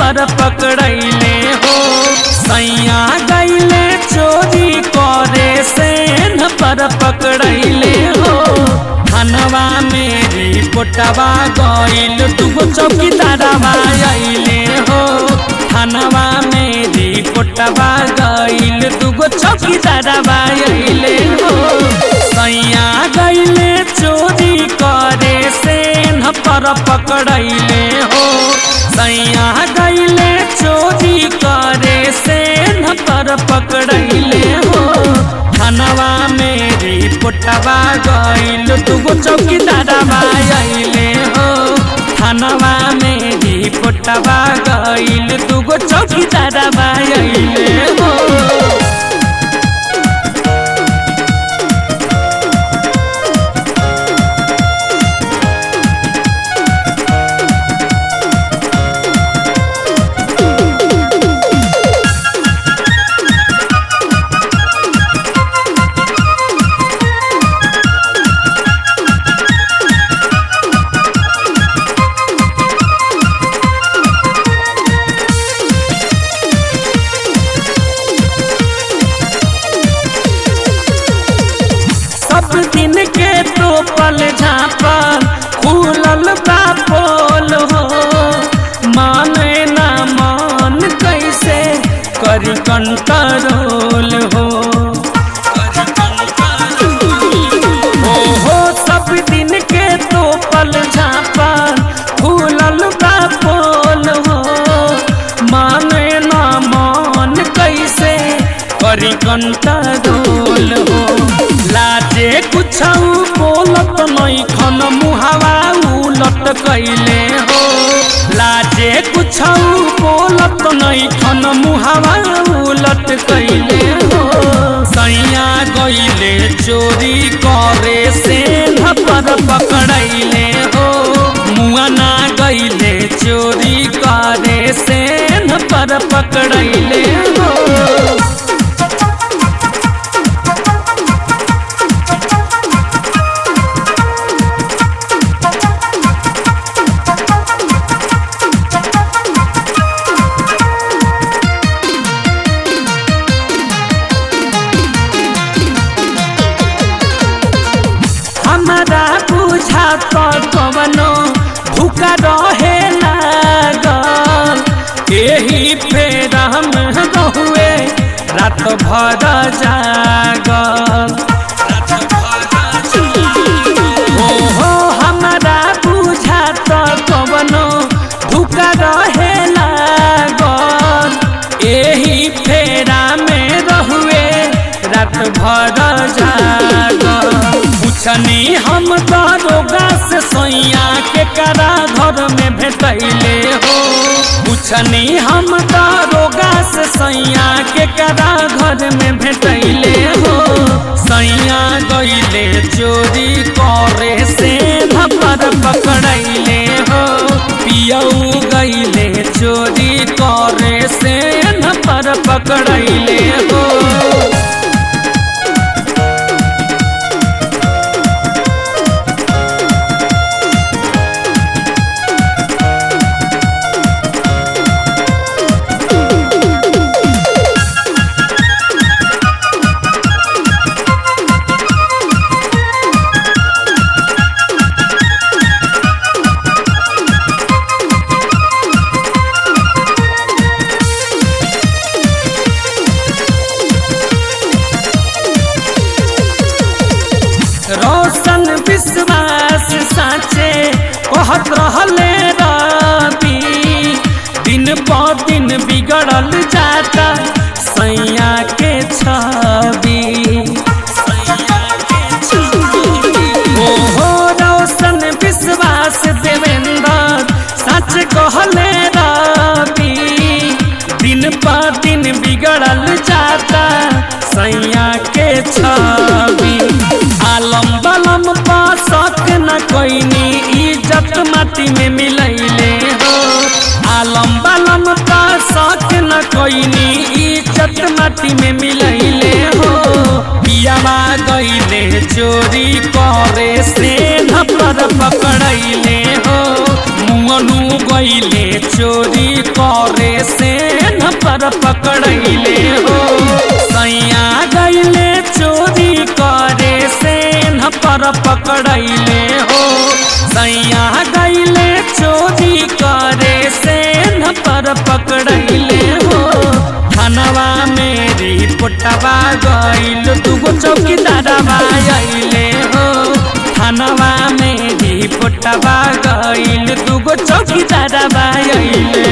पर पकड़ैले हो सैया गैले चोरी करे सेन पर पकड़ैले हो धनवा मेरी पोटवा गइल दुगो चौकीदारवा अइले हो धनवा मेरी पोटवा गइल दुगो चौकीदारवा अइले हो सैया गइले चोरी करे सेन पर पकड़ैले हो सैया गइले चोरी करे सेन पर पकड़ैले हो धनवा मेरी पोटवा गइल दुगो चौकीदारवा अइले हो धनवा मेरी पोटवा गइल दुगो चौकीदारवा अइले हो सब दिन के तो पल झापल खुलल बा पोल हो माने ना मान कैसे करी कंट्रोल हो हो हो सब दिन के तो पल झापल खुलल बा पोल हो माने ना मान कैसे करी कंट्रोल हो लाजे कुछ बोलत नहीं खन मुहावा उलट कैले हो लाजे कुछ बोलत नहीं खन मुहावा उलट कैले हो सैया गइले चोरी करे से पर पकड़ैले हो मुआना गइले चोरी करे से पर पकड़ैले हो हमारा बुझा तो कवनो भूखा रहे लागल एही फेरा में रहुए रात भर जागल ओहो हमारा बुझा तो कवनो भूखा रहे लागल एही फेरा में रहुए रात भर जागल पूछनी हम दारोगा से सैया के करा घर में भेटैले हो पूछनी हम दारोगा से सैया के करा घर में भेटैले हो सैया गइले चोरी करे से पर पकड़ैले हो पियऊ गइले चोरी करे से पर पकड़ैले हो रोशन विश्वास साचे कहत रहले रवि दिन प दिन बिगड़ल जाता सैया के छवि ओहो रोशन विश्वास देवेंद्र सच कहले रवि दिन प दिन बिगड़ल जाता सैया के छवि आलम बलम पासक न कोइनी इज्जत माटी में मिलैले हो आलम बलम पासक न कोइनी इज्जत माटी में मिलैले हो पियावा गइले चोरी करे से पर पकड़ैले हो मंगनू गईले चोरी करे से न पर पकड़ैले हो सैया गईले चोरी करे से न पर पकड़ैले हो सैया गईले चोरी करे से न पर पकड़ैले हो थानवा मेरी पोटवा गईल दुगो चौकीदारवा अइले हो थानवा मेरी पोटवा गईल दुगो चौकीदारवा अइले